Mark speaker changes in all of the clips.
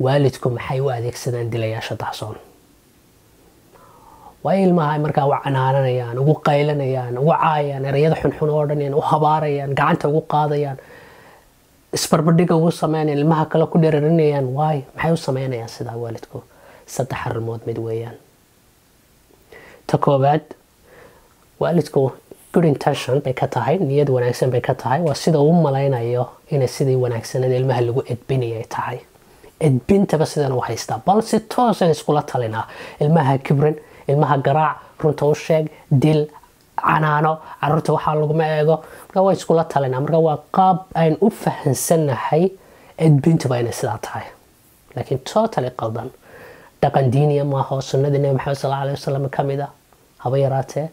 Speaker 1: waalidku maxay u adeegsadaan dilayaasha dahsoon waa ilmaha markaa u canaananayaan ugu qaylanayaan ugu caayaan ereyada xunxun oo dhan u habaarayaan gacanta ugu qaadayaan isbarbadhiga ugu sameynayaan ilmaha kale ku dherarinayaan waay maxay u sameynayaan sidaa waalidku saddex arrimood mid weeyaan ta koowaad waalidku good intention bay ka tahay niyad wanaagsan bay ka tahay waa sida uu malaynayo inay sidii wanaagsanada ilmaha lagu edbinaya ay tahay edbintaba sidan u haystaa bal si toosan iskula talinaa ilmaha kibrin ilmaha garaac runta u sheeg dil canaano caruurta waxaa laguma eego marka waa iskula talinaa marka waa qaab ayn u fahansannahay edbintuba inay sidaa tahay laakiin totally qaldan dhaqan diiniya maaha oo sunnadii nebi maxamed sal alay wasalam ka mid a haba yaraatee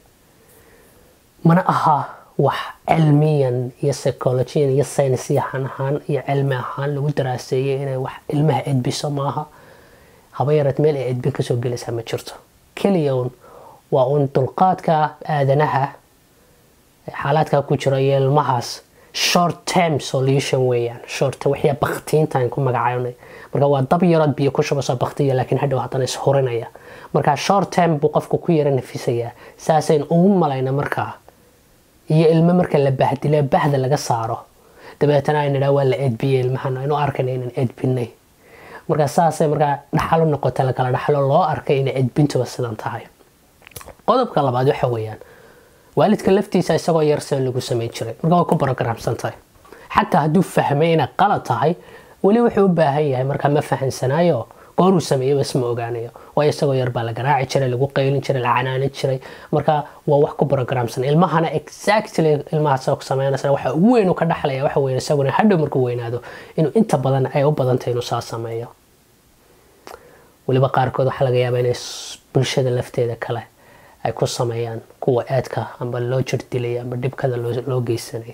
Speaker 1: mana aha wax cilmiyan iyo psychologiyan iyo saynisyahan ahaan iyo cilmi ahaan lagu daraaseeyay inay wax ilmaha edbiso maaha haba yaraat meel ay edbin kasoo gelaysaa ma jirto keliya un waa uun dulqaadka aadanaha xaalaadka ku jira iyo ilmahaas short term solution weeyaan short waxyaa baktiintaan ku magacaynay marka waa dab yarood biyo ku shubayso baktiya laakiin hadhow haddana ishurinaya marka short term buu qofku ku yara nafisayaa saasayn ugu malayna markaa iyo ilmo marka la bahdile bahda laga saaro dabeetana ay nidhaa waa la edbiyey ilmahan aynu arkayna inaan edbinay marka saasay markaa dhaxalo noqota lakala dhaxlo loo arkay inay edbintuba sidan tahay qodobka labaad waxa weeyaan waalidka laftiisa isagoo yar sida lagu samayn jiray marka way ku barogaraamsan tahay xataa hadduu fahmay inay qalad tahay weli wuxuu u baahan yahay markaa ma fahansanaayo gooruu sameeyey bas ma ogaanayo waayo isagoo yar baa la garaaci jiray lagu qaylin jiray la canaanin jiray marka waa wax ku barogaraamsan ilmahana exactly ilmaha soo sameynaysa waxa ugu weyn uu ka dhaxlaya waxa weeye isaguna hadhow markuu weynaado inuu inta badan ay u badantay inuu saa sameeyo weliba qaarkood waxaa laga yaabaa inay bulshada lafteeda kale ay ku sameeyaan kuwa aadka amba loo jir dilay amba dhibkada loo geysanay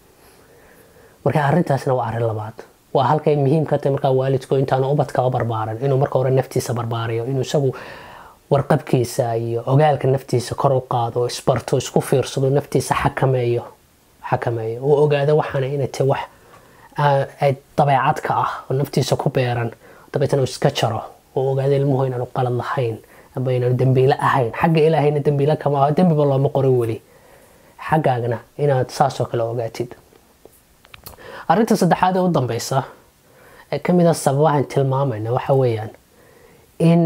Speaker 1: marka arrintaasna waa arrin labaad waa halkay muhiim ka tahay markaa waalidku intaanu ubadkaba barbaaran inuu marka hore naftiisa barbaariyo inuu isagu warqabkiisa iyo ogaalka naftiisa kor u qaado isbarto isku fiirsado naftiisa xakameeyo xakameeyo uu ogaado waxaana inay tahay wax dabeecad ka ah oo naftiisa ku beeran dabeetana uu iska jaro oo ogaado ilmuhu inaanu qalad lahayn amba inaanu dembiile ahayn xagga ilaahayna dembiile kama aho dembiba looma qorin weli xaggaagna inaad saasoo kale ogaatid arrinta saddexaad ee u dambeysa ee ka mid a sababahan tilmaamayna waxa weeyaan in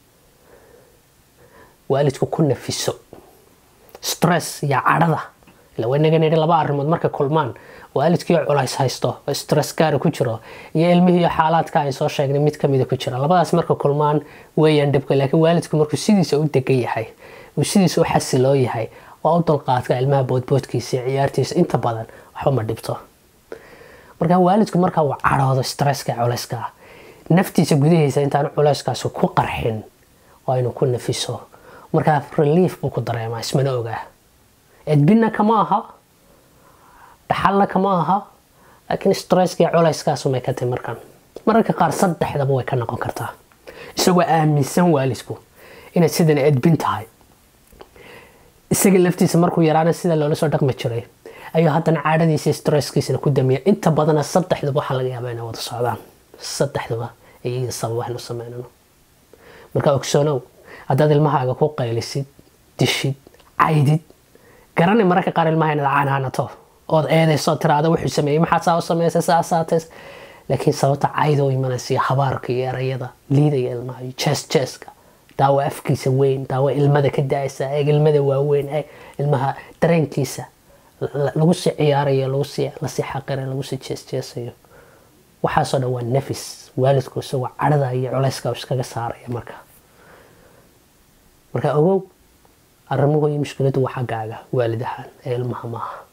Speaker 1: waalidku ku nafiso stress iyo cadhada ila waynaga nidhi laba arrimood markay kulmaan waalidkiiyo culays haysto oo stress gaara ku jiro iyo ilmihiiyo xaalaadka ay soo sheegnay mid kamida ku jira labadaas marka kulmaan weeyaan dhibka laakiin waalidku markuu sidiisa u degan yahay uu sidiisa u xasiloo yahay waa u dulqaadka ilmaha boodboodkiisa iyo ciyaartiisa inta badan waxba ma dhibto markaa waalidku markaa uu cadhoodo stresska culayska naftiisa gudahiisa intaan culayskaasi ku qarxin waa inuu ku nafiso markaa relief buu ku dareemaa ismana ogaa edbinna kama aha dhaxalna kama aha laakiin stresska iyo culayskaasumay ka tahay markan mararka qaar saddexdaba way ka noqon kartaa isagoo aaminsan waalidku inay sidan edbin tahay isaga laftiisa markuu yaraana sida loola soo dhaqmi jiray ayuu haddana caadhadiisa stresskiisana ku damiya inta badana saddexduba waxaa laga yaabaa inay wada socdaan saddexduba iyaga sabab waxnu sameynano marka ogsoonow haddaad ilmahaaga ku qaylisid dishid caydid garanay mararka qaar ilmaha inaad canaanato ood eedayso tiraada wuxuu sameeyey maxaa saa u sameysay saasaatays laakiin sababta cayda u imanaysa iyo habaarka iyo erayada liidaya ilmaha iyo jees jeeska daawo afkiisa weyn daawo ilmada ka da-aysa eeg ilmada waaweyn eeg ilmaha dareenkiisa lagu sii ciyaarayo lagu sii lasii xaqirayo lagu sii jeesjeesayo waxaasoo dhan waa nafis waalidku isagoo cadhada iyo culayska iskaga saaraya marka marka ogow arrimuhu iyo mushkiladu waa xaggaaga waalid ahaan ee ilmaha maaha